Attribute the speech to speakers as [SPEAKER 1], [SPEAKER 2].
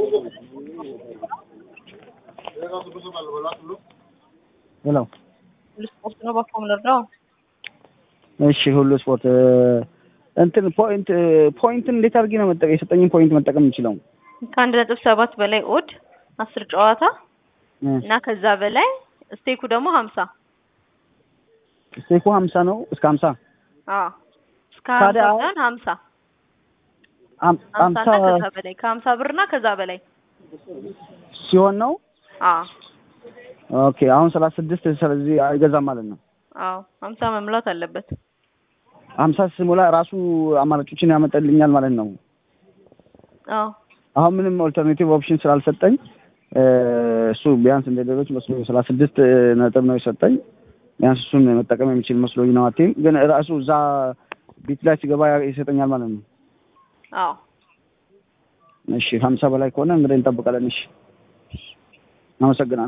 [SPEAKER 1] ሄሎ
[SPEAKER 2] ሁሉ ስፖርት ነው ባኮ ምንርዳው
[SPEAKER 1] እሺ ሁሉ ስፖርት እንትን ፖይንት ፖይንትን እንዴት አድርጌ ነው መጠቀም የሰጠኝን ፖይንት መጠቀም የምችለው?
[SPEAKER 2] ከአንድ ነጥብ ሰባት በላይ ኦድ አስር ጨዋታ
[SPEAKER 1] እ
[SPEAKER 2] እና ከዛ በላይ ስቴኩ ደግሞ ሀምሳ
[SPEAKER 1] ስቴኩ ሀምሳ ነው እስከ ሀምሳ
[SPEAKER 2] አዎ እስከ ሀምሳ
[SPEAKER 1] ታዲያ አሁን-
[SPEAKER 2] ሳይሆን ሀምሳ
[SPEAKER 1] ሀም-
[SPEAKER 2] ሀምሳ
[SPEAKER 1] ሀምሳ
[SPEAKER 2] እና ከዛ በላይ ከሀምሳ ብር እና ከዛ በላይ
[SPEAKER 1] ሲሆን ነው
[SPEAKER 2] አዎ
[SPEAKER 1] ኦኬ። አሁን ሰላሳ ስድስት ስለዚህ አይገዛም ማለት ነው።
[SPEAKER 2] አዎ ሀምሳ መሙላት አለበት
[SPEAKER 1] ሀምሳ ስሞላ ራሱ አማራጮችን ያመጣልኛል ማለት ነው።
[SPEAKER 2] አዎ
[SPEAKER 1] አሁን ምንም ኦልተርኔቲቭ ኦፕሽን ስላልሰጠኝ እ እሱ ቢያንስ እንደ ሌሎች መስሎ ሰላሳ ስድስት ነጥብ ነው የሰጠኝ። ቢያንስ እሱን መጠቀም የሚችል መስሎኝ ነው። አቴም ግን ራሱ እዛ ቢት ላይ ሲገባ ይሰጠኛል ማለት ነው።
[SPEAKER 2] አዎ
[SPEAKER 1] እሺ ሀምሳ በላይ ከሆነ እንግዲህ እንጠብቃለን። እሺ አመሰግናለሁ።